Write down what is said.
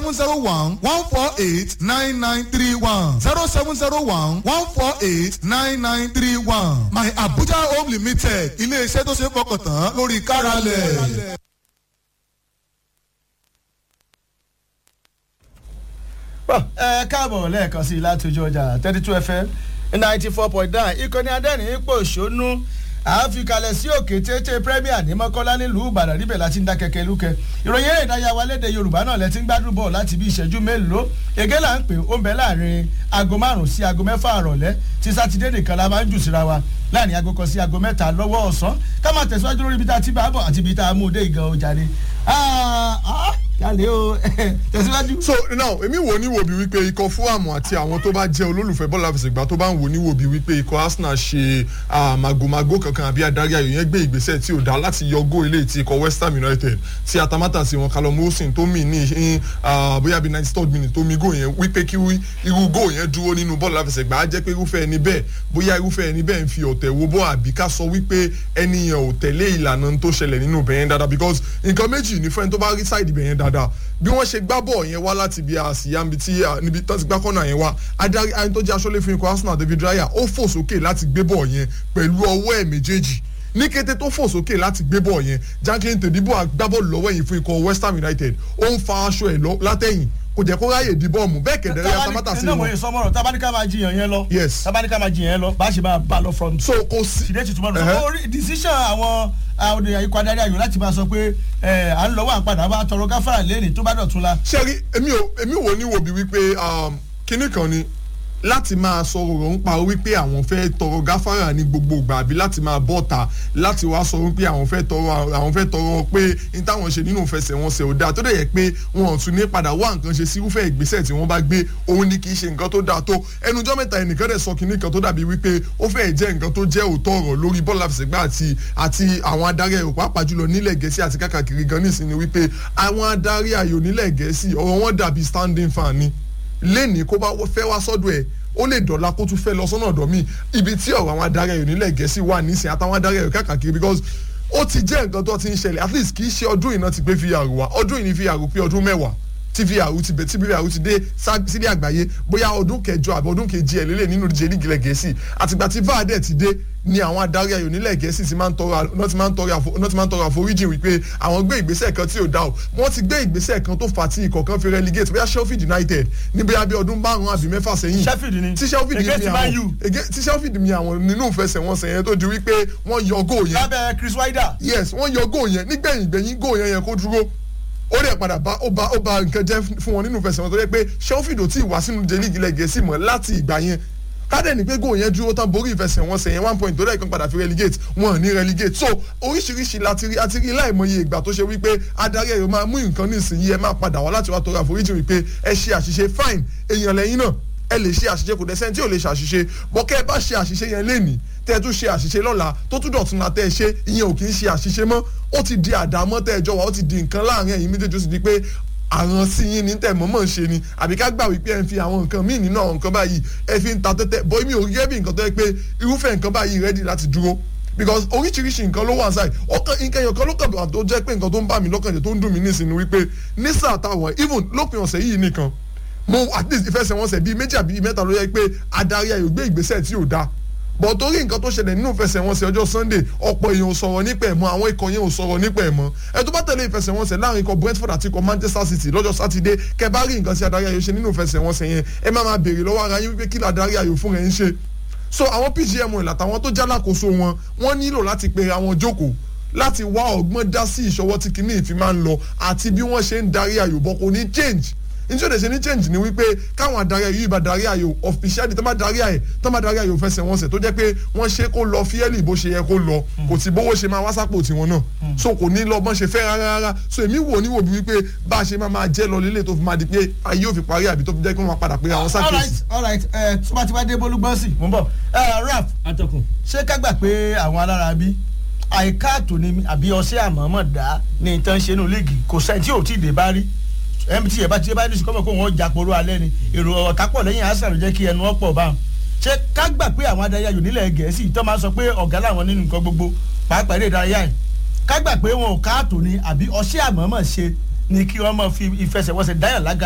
seven zero one one four eight nine nine three one zero seven zero one one four eight nine nine three one my abuja home limited ilé-iṣẹ́ tó ṣe é fọkàn tán lórí káralẹ̀. ẹ káàbọ̀ lẹ́ẹ̀kan sí i láti ojú ọjà thirty two fm ninety four point nine ìkànnì adẹ́rìn ipò òṣónú àáfikalẹ̀ sí òkè tètè premier ní mọ́kànlá nílùú ìbàdàn níbẹ̀ láti ń dá kẹ̀kẹ́ lúkẹ́ ìròyìn eré ìdárayá wa léde yorùbá náà lẹ́tí ń gbádùn bọ̀ láti bí ìṣẹ́jú mélòó ègé là ń pè ó ń bẹ láàrin aago márùn-ún sí aago mẹ́fà àrọ̀lẹ́ tí sátidé nìkan la máa ń jù síra wa láàrin aago kan sí aago mẹ́ta lọ́wọ́ ọ̀sán ká máa tẹ̀síwájú lórí ibi tá a ti bá a bọ̀ àti ibi tá a mú un dé ìgan ọjà ni kálẹ̀ o tẹ̀síwájú. so now èmi wò ní wòbí wípé ikọ̀ fúlàmù àti àwọn tó bá jẹ́ olólùfẹ́ bọ́ọ̀lù àfẹsẹ̀gbá tó bá ń wò ní wòbí wípé ikọ̀ arsenal ṣe màgòmágó kankan àbí adarí ayò yẹn gbé ìgbésẹ̀ tí ò dá láti yọ gó ilé ti ikọ̀ west ham united tí atamátà sí wọn callum wilson tó mì ní bóyá bíi ninety third minute tó mi gó yẹn wípé kí irú gó yẹn dúró nínú bọ́ọ̀lù àfẹsẹ̀gbá á jẹ́ pé irúfẹ́ ẹni bẹ́ẹ̀ bóyá irúfẹ́ ẹni bẹ́ẹ̀ ń fi ọ̀tẹ̀ wo bọ́ àbí ká sọ wípé ẹni yẹn ò tẹ̀lé ìlànà tó ṣẹlẹ̀ nínú bẹ̀yẹn dáadáa because nǹkan méjì ní fẹ́ni tó bá rí sáìdì bẹ̀yẹn dáadáa bí wọ́n ṣe gbá bọ̀ yẹn wá láti bí àsìyá níbi tí níbi tó ti gbá kọ́nà yẹn wá adarí ayé tó jẹ́ aṣọ́lé fún ikọ̀ arsenal david raya ó fò sókè láti gbé bọ̀ yẹn pẹ̀lú ọwọ́ ẹ̀ méjèèjì ní kété tó fò sókè láti gbé bọ̀ yẹn jacqueline tòdìbò agbábọ́ọ̀lù lọ́wọ́ yìí fún ikọ̀ west ham united ó ń fa aṣọ ẹ̀ látẹ̀yìn kò jẹ́ kó ráyè di bọ́ọ̀mù bẹ́ẹ̀ kẹ̀dẹ̀rẹ́ atamátà sí wọn. iná sọmọrọ tabanika máa jiyàn yẹn lọ. yes tabanika máa jiyàn yẹn lọ bá a ṣe máa bá a lọ from. so kò sí. ṣìdẹ́ tuntun mọ́tò sọ orí decision àwọn àwọn ikọ̀ adarí ayò láti máa sọ pé à ń lọ́wọ́ àpàdà bá tọrọ gáfárà lẹ́nìí tó bá dọ̀tún la. sẹ́rí èmi ò èmi wò ní wòbí wípé kinní kan ni láti máa sọ ọ̀rọ̀ ń pa wípé àwọn fẹ́ tọrọ gáfárà ní gbogbo ìgbà àbí láti máa bọ́ta láti wá sọ wípé àwọn fẹ́ tọrọ àwọn fẹ́ tọrọ pé n táwọn ṣe nínú ìfẹsẹ̀wọnsẹ̀ ò dáa tó dẹ̀ yẹ pé wọn ò tún ní padà wá nǹkan ṣe sí irúfẹ́ ìgbésẹ̀ tí wọ́n bá gbé òun ni kì í ṣe nǹkan tó dáa tó ẹnujọ́ mẹ́ta ẹnìkan dẹ̀ sọ kinní kan tó dàbí wípé ó fẹ́ jẹ́ nǹkan tó jẹ́ òótọ́ ọ̀rọ̀ lórí bọ́ọ̀lù àfẹsẹ̀gbá àti àti àwọn adarí ayò pàápàá jùlọ nílẹ̀ gẹ̀ẹ́sì àti káàkiri gan nísìnyí wípé àwọn adarí ayò nílẹ̀ gẹ̀ẹ́sì ọ̀rọ̀ wọn dàbí standing fan ni lẹ́ni kó bá fẹ́ wá sọ́dọ̀ ẹ̀ ó lè dọ̀la kó tún fẹ́ lọ sọ́nà ọ̀dọ̀ mi ibi tí ọ̀rọ̀ àwọn adarí ayò nílẹ̀ gẹ̀ẹ́sì wà nísìnyí àtàwọn adarí ayò káàkiri because ó ti jẹ́ nǹkan tó ti ń ṣẹlẹ̀ at least kì í ṣe ọdún ìná ti gbé vr wá ọdún ìní vr pé ọdún mẹ́wàá tí vr ti bẹ̀ tí vr ti dé sílé àgbáyé bóyá ọdún kẹjọ àbí ọdún kejì ẹ̀ lélẹ̀ nínú ìdíje lígi ilẹ̀ gẹ̀ẹ́sì àtìgbà tí var dẹ̀ ti dé ni àwọn adarí ayò nílẹ̀ gẹ̀ẹ́sì ti máa ń tọrọ àforíjì wípé àwọn gbé ìgbésẹ̀ kan tí ò dá o wọ́n ti gbé ìgbésẹ̀ kan tó fà á tí ikọ̀ kan fi relegate bóyá sheffield united níbi abí ọdún márùn-ún àbí mẹ́fà sẹ́yìn sheffield ni tí sheffield mi àwọn tí sheffield mi àwọn nínú ìfẹsẹ̀wọnsẹ̀ yẹn tó di wípé wọ́n yọ góò yẹn. lábẹ́ chris wider. yes wọ́n yọ góò yẹn nígbẹ̀yìn gbẹ̀yìn góò yẹn yẹn kó dúró ó lè padà bá ó bá ó bá nǹkan jẹ́ fún wọn nínú ìfẹsẹ̀wọnsẹ̀ tó yẹ pé sheffield ò tí ì wá sínú jẹ́ líìgì ilẹ̀ gẹ̀ẹ́sì mọ́ láti ìgbà yẹn kádẹ́ ní pé góò yẹn dúró tán borí ìfẹsẹ̀wọnsẹ̀ yẹn one point tó dẹ̀ kan padà fi relegate wọn ní relegate so oríṣiríṣi láti rí àti rí láìmọye ìgbà tó ṣe wípé adarí ẹ̀rọ máa mú nǹkan nísìnyí ẹ máa padà wá láti wá tọrọ àforíjì wípé ẹ ṣe àṣìṣe fine èèyàn lẹ́yìn náà ẹ lè ṣe àṣìṣe kò dẹ́sẹ́ tí ò lè ṣàṣìṣe bọ́kẹ́ ẹ bá ṣe àṣìṣe yẹn lénìí tẹ́ ẹ tún ṣe àṣìṣe lọ́la tó tún dọ̀tún la tẹ́ ẹ ṣe ìyẹn ò kì í ṣe àṣìṣe mọ́ ó ti di àdámọ́ tẹ́ ẹ jọ wá ó ti di nǹkan láàrin ẹ̀yìn méjèèjì ó sì di pé àrùn sí yín ní tẹ̀ mọ́mọ́ ń ṣe ni àbí ká gbà wípé ẹ ń fi àwọn nǹkan míì nínú àwọn nǹkan báyìí ẹ fi ń ta tẹ́tẹ́ bọ́ mi ò rí ẹ̀bí nǹkan tó yẹ pé irúfẹ́ nǹkan báyìí rẹ́dí láti dúró because oríṣiríṣi nǹkan ló wà sáì ọkàn nǹkan èèyàn kan ló kàn tó jẹ́ pé nǹkan tó ń bá mi lọ́kàn jẹ́ tó ń dùn mí nísìnyí wípé ní sáà táwọn even lópin ọ̀sẹ̀ yìí nìkan mo at least ìfẹsẹ̀wọnsẹ̀ bíi méjì àbí mẹ́ta ló yẹ pé adarí ayò gbé ìgbésẹ̀ tí ò dáa bọ̀ torí nǹkan tó ṣẹlẹ̀ nínú ìfẹsẹ̀wọnsẹ̀ ọjọ́ sunday ọ̀pọ̀ èèyàn ò sọ̀rọ̀ nípa ẹ̀ mọ́ àwọn ikọ̀ yẹn ò sọ̀rọ̀ nípa ẹ̀ mọ́ ẹ tó bá tẹ̀lé ìfẹsẹ̀wọnsẹ̀ láàrin ikọ̀ brentford àti ikọ̀ manchester city lọ́jọ́ sátidé kẹ bá rí nǹkan tí adarí ayò ṣe nínú ìfẹsẹ̀wọnsẹ̀ yẹn ẹ má máa béèrè lọ́wọ́ ara yín wípé kí adarí ayò fún rẹ̀ ń ṣe so àwọn pgm ìlàtàwọn tó jálákòóso wọn wọ́n nílò láti pe àwọn jókòó láti wá ọgbọ́n dá sí ìṣọwọ́ tí kinní ìfi máa ń lọ àti bí wọ́n ṣe ń darí ayò bọ́ kò ní change nítorí òde ṣe ní change ni wípé káwọn adarí ayò yìí bá darí ayò officially tó bá darí ayò tó bá darí ayò fẹsẹ̀ wọn sẹ̀ tó jẹ́ pé wọ́n ṣe kó lọ fíẹ́lì bó ṣe yẹ kó lọ kò tí bówó ṣe máa wá sápò tiwọn náà so kò ní lọ bọ́n ṣe fẹ́ rárá rárá so èmi wò ní wò bí wípé bá a ṣe máa máa jẹ́ lọ lílé tó fi máa di pé ayé ò fi parí àbí tó fi jẹ́ pé wọ́n máa padà pé àwọn sákèsì. all right ẹ tó bá ti wá dé bólúgbọ́nsì mò ń bọ̀ raf atọ́kùn. ṣé ká gbà pé àwọn alára bí àìkáàtó ni àbí ọsẹ àmọ́mọ́ dá ní ìtàn ṣe nù líìgì kò sẹ́ni tí ò tí ì dé bá rí mt ẹ̀ bá ti dé bá ní sùkọ́mọ̀ kó wọ́n jà poró alẹ́ ni èrò ọ̀tá pọ̀ lẹ́yìn arsenal ló jẹ́ kí ẹnu ọ̀pọ̀ bá wọn. ṣé ká gbà pé àwọn adarí ayò nílẹ̀ gẹ̀ẹ́sì tó máa sọ pé ọ̀gá làwọn nínú nǹkan gbogbo pàápàá eré ìdárayá yìí ká gbà pé wọn ò káàtó ni àbí ọsẹ àmọ́mọ́ ṣe ni kí wọ́n máa fi ìfẹsẹ̀wọnsẹ̀ dáyà lága